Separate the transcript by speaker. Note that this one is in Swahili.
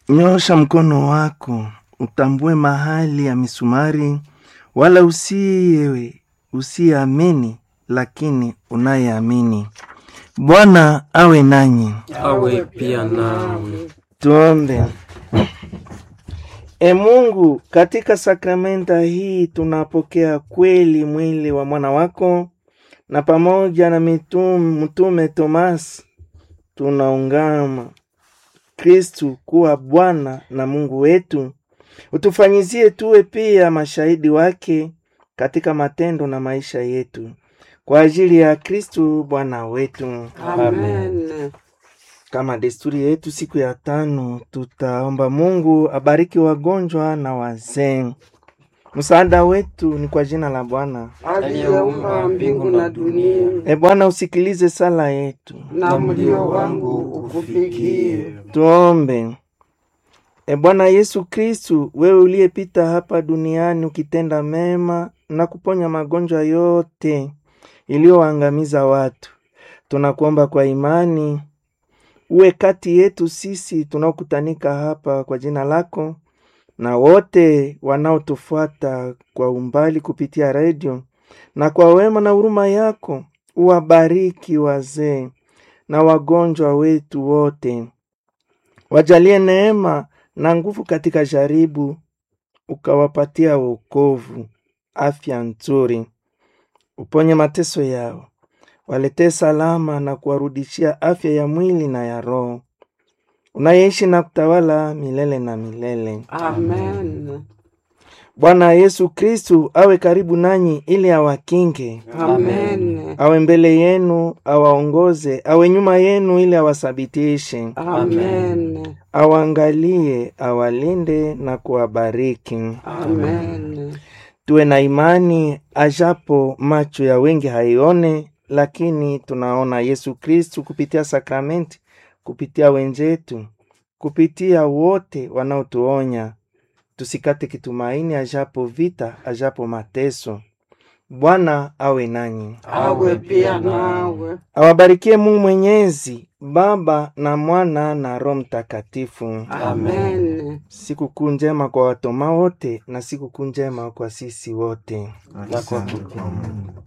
Speaker 1: Nyosha mkono wako utambue mahali ya misumari, wala usiye usiyeamini, lakini unayeamini. Bwana awe nanyi.
Speaker 2: awe pia nawe.
Speaker 1: Tuombe. E Mungu, katika sakramenta hii tunapokea kweli mwili wa mwana wako, na pamoja na mitum, mtume Tomas tunaungama Kristu kuwa Bwana na Mungu wetu. Utufanyizie tuwe pia mashahidi wake katika matendo na maisha yetu, kwa ajili ya Kristu Bwana wetu.
Speaker 3: Amen.
Speaker 1: Kama desturi yetu, siku ya tano tutaomba Mungu abariki wagonjwa na wazee. Msaada wetu ni kwa jina la Bwana.
Speaker 3: Aliyeumba mbingu na dunia,
Speaker 1: E Bwana, usikilize sala yetu.
Speaker 3: na mlio wangu ukufikie.
Speaker 1: Tuombe. E Bwana Yesu Kristu, wewe uliyepita hapa duniani ukitenda mema na kuponya magonjwa yote iliyoangamiza watu, tunakuomba kwa imani uwe kati yetu sisi tunaokutanika hapa kwa jina lako na wote wanaotufuata kwa umbali kupitia redio, na kwa wema na huruma yako uwabariki wazee na wagonjwa wetu wote, wajalie neema na nguvu katika jaribu, ukawapatia wokovu, afya nzuri, uponye mateso yao, waletee salama na kuwarudishia afya ya mwili na ya roho, unayeishi na kutawala milele na milele.
Speaker 3: Amen.
Speaker 1: Bwana Yesu Kristu awe karibu nanyi ili awakinge,
Speaker 3: Amen.
Speaker 1: awe mbele yenu, awaongoze, awe nyuma yenu ili awasabitishe,
Speaker 3: Amen.
Speaker 1: awaangalie, awalinde na kuwabariki.
Speaker 3: Amen.
Speaker 1: Tuwe na imani, ajapo macho ya wengi haione, lakini tunaona Yesu Kristu kupitia sakramenti, kupitia wenzetu, kupitia wote wanaotuonya. Tusikate kitumaini, ajapo vita, ajapo mateso. Bwana awe nanyi,
Speaker 3: Awe pia nawe.
Speaker 1: awabarikie Mungu Mwenyezi, Baba na Mwana na Roho Mtakatifu.
Speaker 3: Amen.
Speaker 1: Sikukuu njema kwa watoma wote na sikukuu njema kwa sisi wote.
Speaker 2: Na kwa